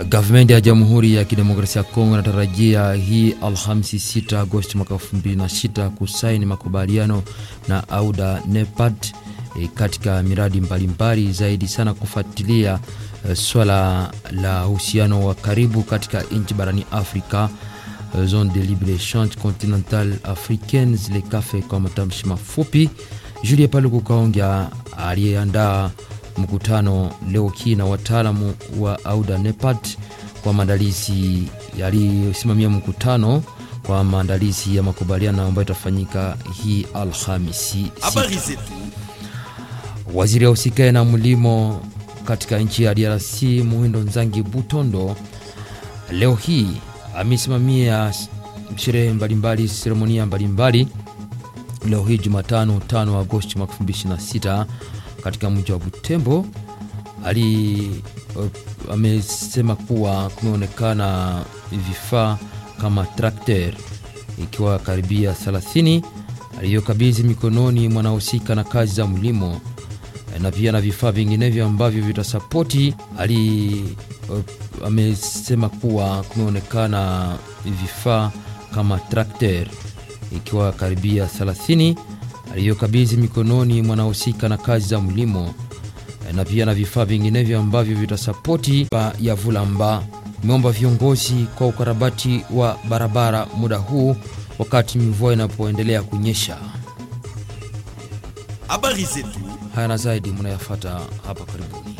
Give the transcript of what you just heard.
Gavumenti ya Jamhuri ya Kidemokrasia ya Kongo inatarajia hii Alhamisi 6 Agosti mwaka 2026 kusaini makubaliano na Auda Nepad e, katika miradi mbalimbali zaidi sana kufuatilia e, swala la uhusiano wa karibu katika nchi barani Afrika e, Zone de libre échange continentale africaine zile kafe kwa matamshi mafupi. Julie Paluku Kaongea aliyeandaa mkutano leo hii na wataalamu wa Auda Nepad kwa maandalizi yaliyosimamia mkutano kwa maandalizi ya makubaliano ambayo itafanyika hii Alhamisi. Habari zetu. Waziri wa usikae na mlimo katika nchi ya DRC Muhindo Nzangi Butondo leo hii amesimamia sherehe mbalimbali, seremonia mbalimbali leo hii Jumatano 5 Agosti mwaka 2026 katika mji wa Butembo. Ali uh, amesema kuwa kumeonekana vifaa kama trakter ikiwa karibia 30 aliyokabidhi mikononi mwanahusika na kazi za mlimo na pia na vifaa vinginevyo ambavyo vitasapoti. Ali uh, amesema kuwa kumeonekana vifaa kama trakter ikiwa karibia 30 aliyokabidhi mikononi mwanahusika na kazi za mlimo na pia na vifaa vinginevyo ambavyo vitasapoti ya Vulamba. Imeomba viongozi kwa ukarabati wa barabara muda huu wakati mvua inapoendelea kunyesha. Habari zetu. Haya na zaidi mnayafata hapa karibuni.